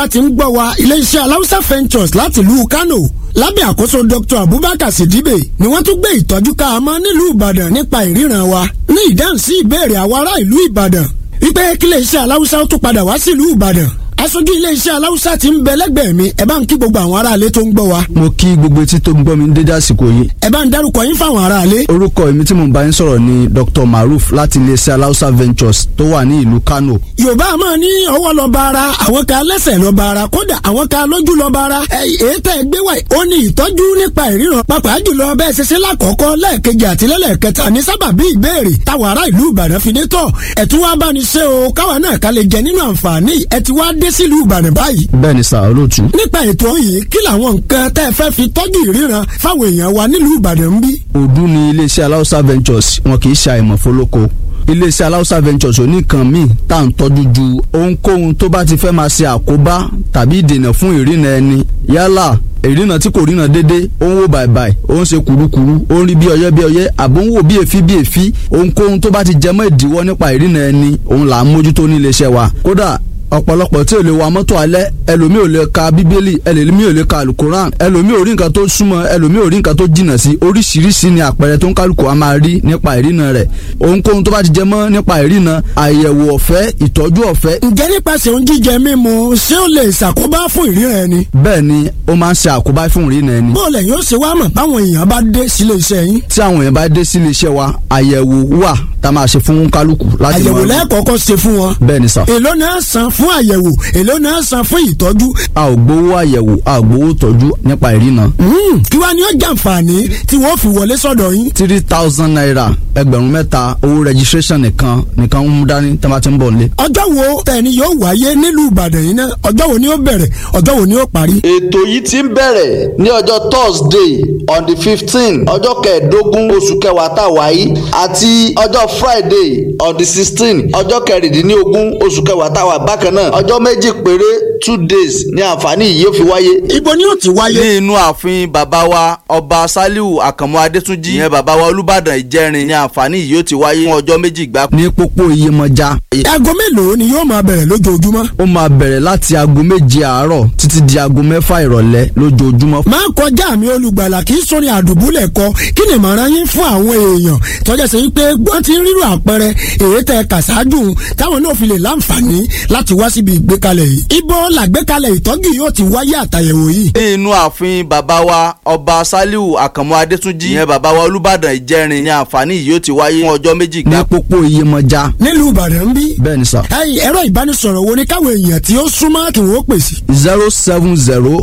láti ń gbọ́ wa iléeṣẹ́ aláùsá ventures láti ìlú Kano lábẹ́ àkóso Dr. Abubakar Sidibe ni wọ́n tún gbé ìtọ́jú ká a mọ́ nílùú Ìbàdàn nípa ìríran wa ní ìdáhùn sí ìbéèrè àwọn ará ìlú Ìbàdàn wípé kí iléeṣẹ́ aláùsá ó tún padà wá sílùú Ìbàdàn aṣojú iléeṣẹ́ aláùsá ti ń bẹ lẹ́gbẹ̀ẹ́ mi ẹ bá ń kí gbogbo àwọn aráalé tó ń gbọ́ wa. mo kí gbogbo etí tó ń gbọ́ mi ní dédé àsìkò yìí. ẹ bá ń dárúkọ yín fáwọn aráalé. orúkọ èmi tí mo bá yín sọ̀rọ̀ ni Dr. Maruf láti iléeṣẹ́ aláùsá ventures tó wà ní ìlú Kano. yorùbá máa ní ọwọ́ lọ bá ara àwọn kan lẹ́sẹ̀ lọ bá ara kódà àwọn kan lójú lọ bá ara. èyí tẹ́ ẹ gbé wá ó ní ìtọ́jú nípa ìríran pàápàá jùlọ bẹ́ẹ̀ ṣe ṣe lákọ̀ọ́kọ́ lẹ́ẹ̀kejì àti lẹ́lẹ́kẹta ní sábàbí ìbéèrè táwọn ará ìlú Ìbàdàn fi dé tọ̀ ẹ̀ tún wá bá ní ṣe o káwa náà ká lè jẹ nínú àǹfààní ẹ̀ ti wá dé sílùú Ìbàdàn báyìí. bẹ́ẹ̀ ni sà olóòtú. nípa ètò yìí kí làwọn nǹkan tẹ́ ẹ fẹ́ fi tọ́jú ìríran fáwọn èèyàn wa nílùú Ìbàdàn ń bí. òdu ni iléeṣẹ́ aláùsá ventures wọn kì í ṣe àìmọ̀ fólóko iléeṣẹ́ aláùsá ventures oníkan míì tá à ń tọ́jú ju ohunkóhun tó bá ti fẹ́ máa ṣe àkóbá tàbí ìdènà fún ìrìnà ẹni yálà ìrìnà tí kò ríran dédé ó ń wò bàìbàì ó ń ṣe kùrukùru ó ń rí bí ọyẹ́ bí ọyẹ́ àbó ń wò bí èéfí bí èéfí ohunkóhun tó bá ti jẹmọ́ ìdíwọ́ nípa ìrìnà ẹni òun là ń mójútó ní iléeṣẹ́ wa kódà ọ̀pọ̀lọpọ̀ tí ò lè wa mọ́tò alẹ́ ẹlòmíì ò lè ka bíbélì ẹlòmíì ò lè ka alukoran ẹlòmíì ò rí nǹkan tó súnmọ́ ẹlòmíì ò rí nǹkan tó jìnnà sí oríṣiríṣi ni àpẹẹrẹ tó ń kálukú a máa rí nípa ìrìnà rẹ̀ ohunkóhun tó bá ti jẹ mọ́ nípa ìrìnà àyẹ̀wò ọ̀fẹ́ ìtọ́jú ọ̀fẹ́. ǹjẹ́ nípasẹ̀ oúnjẹ jíjẹ mímu ṣé ó lè ṣàkóbá fún ìríran ẹni. bẹ́ẹ̀ ni ó máa ń ṣe àkóbá fún ìrìnà ẹni. bó lẹ̀ yóò ṣe wá mọ̀ báwọn èèyàn bá dé sílé iṣẹ́ yín. tí àwọn èèyàn bá dé sílé iṣẹ́ wa àyẹ̀wò wà tá a máa ṣe fún kálukú láti àyẹ̀wò lẹ́ẹ̀kọ̀ọ̀kan ṣe fún wọn. bẹ́ẹ̀ ni sà. èló náà san fún àyẹ̀wò èló náà san fún ìtọ́jú. a ò gbowó àyẹ̀wò a ò gbowó tọ́jú nípa ìrìnà. kí wàá ní ó jàǹfààní tí wọ́n fi wọlé sọ́dọ̀ yín. three thousand naira ẹgbẹ̀rún mẹ́ta owó registration nìkan nìkan ń mú dání tí a bá ti ń bọ̀ nílé. ọjọ́ wo tẹ̀ni yóò wáyé nílùú Ìbàdàn yìí náà ọjọ́ wo ni ó bẹ̀rẹ̀ ọjọ́ wo ni ó parí. ètò yìí ti ń bẹ̀rẹ̀ ní ọjọ́ Thursday on the fifteen ọjọ́ kẹẹ̀ẹ́dógún oṣù kẹwàá tá a wáyé àti ọjọ́ Friday on the sixteen ọjọ́ kẹrìndínlógún oṣù kẹwàá tá a wà bákan náà ọjọ́ méjì péré two days ní àǹfààní yìí yóò fi wáyé. ibo ni ó ti wáyé. ní inú ààfin bàbá wa ọba Saliu Àkànmú Adétúnjì ìyẹn bàbá wa Olúbàdàn Ìjẹrin ní àǹfààní yìí yóò ti wáyé fún ọjọ́ méjì gbáko. ní pópó Iyemọja. aago mélòó ni yóò máa bẹ̀rẹ̀ lójoojúmọ́. ó máa bẹ̀rẹ̀ láti aago méje àárọ̀ títí di aago mẹ́fà ìrọ̀lẹ́ lójoojúmọ́. máa kọjá mi olùgbàlà kì í sórí àdùbúlẹ̀ kọ kí ni ìmọ̀ràn yín fún àwọn èèyàn tọ́jà sí pé wọ́n ti ń rírò àpẹẹrẹ èyí tẹ kàṣáájú táwọn náà fi lè láǹfààní láti wá síbi ìgbékalẹ̀ yìí. ibo làgbékalẹ̀ ìtọ́jú yóò ti wáyé àtàyẹ̀wò yìí. ní inú ààfin bàbá wa ọba Saliu Àkànmú Adétúnjì ìyẹn bàbá wa Olúbàdàn Ìjẹrin ní àǹfààní yìí yóò ti wáyé fún ọjọ́ méjì ní gbáko. pópó Iyemọja. nílùú Ìbàdàn ń bí. bẹ́ẹ̀ ni sà. ẹ̀yin ẹ̀rọ ìbánisọ̀rọ̀ wo ni káwọn èèyàn tí ó súnmọ́ kí wọ́n pè sí. zero seven zero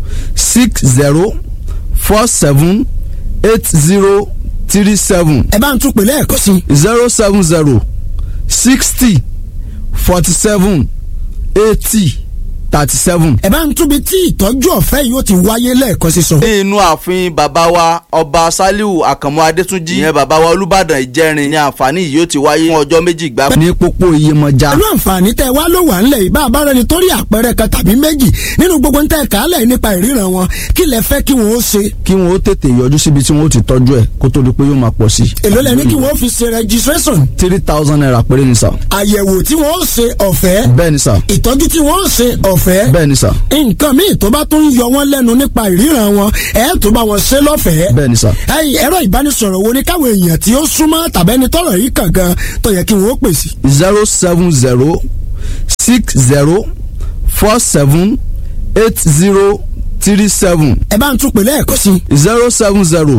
six zero four seven eight zero three seven ẹ bá ń tún pè lẹ́ẹ̀kan sí. zero seven zero sixty forty seven eighty thirty seven. ẹ bá ń túbi tí ìtọ́jú ọ̀fẹ́ yìí ó ti wáyé lẹ́ẹ̀kan sí sọ. ní inú ààfin bàbá wa ọba Saliu Àkànmú Adétúnjì ìyẹn bàbá wa Olúbàdàn Ìjẹrin ní àǹfààní yìí yóò ti wáyé fún ọjọ́ méjì gbáko. ní pópó Iyemọja. pẹ̀lú àǹfààní tẹ́ wá ló wà ńlẹ̀ ìbá abára ni torí àpẹẹrẹ kan tàbí méjì nínú gbogbo ń tẹ́ kálẹ̀ nípa ìríran wọn kí lẹ fẹ́ kí wọ́n ó ṣe. kí wọn ó tètè yọjú síbi tí wọn ó ti tọ́jú ẹ̀ kó tó di pé yóò máa pọ̀ sí. èló lẹ ní kí wọ́n fi ṣe registration three thousand naira péré ni sà. àyẹ̀wò tí wọ́n ó ṣe ọ̀fẹ́ bẹ́ẹ̀ ni sà. ìtọ́jú tí wọ́n ó ṣe ọ̀fẹ́ bẹ́ẹ̀ ni sà. nǹkan míì tó bá tún yọ wọ́n lẹ́nu nípa ìríran wọn ẹ̀ tó bá wọn ṣe lọ́fẹ̀ẹ́. bẹ́ẹ̀ ni sà. ẹ̀yin ẹ̀rọ ìbánisọ̀rọ̀ wo ni káwọn èèyàn tí ó súnmọ́ tàbẹ́ni tọ́rọ̀ yìí kàn gan tó yẹ kí wọ́n ó pè sí. zero seven zero six zero four seven eight zero three seven ẹ bá ń tún pè lẹ́ẹ̀kan sí. zero seven zero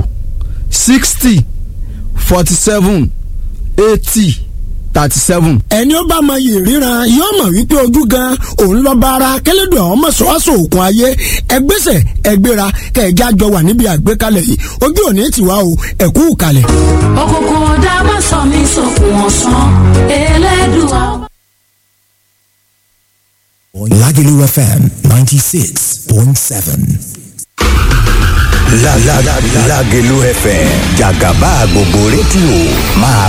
sixty forty seven eighty thirty seven. ẹni ó bá mọ yìí ríran yóò mọ̀ wípé ojú gan òun lọ bá ara kẹlẹ́dùn àwọn mọ̀ṣọ́wáṣọ òkun ayé ẹgbẹ́sẹ̀ ẹgbẹ́ra kẹ̀ẹ́jà jọ wà níbi àgbékalẹ̀ yìí ojú òní tiwa o ẹ̀kú kalẹ̀. òkùnkùn ọ̀dà má sọ mí sókun ọ̀sán elédùà. Lagelu FM 96.7. La la la Lagelu FM Jàgàbá gbogbo rédíò máa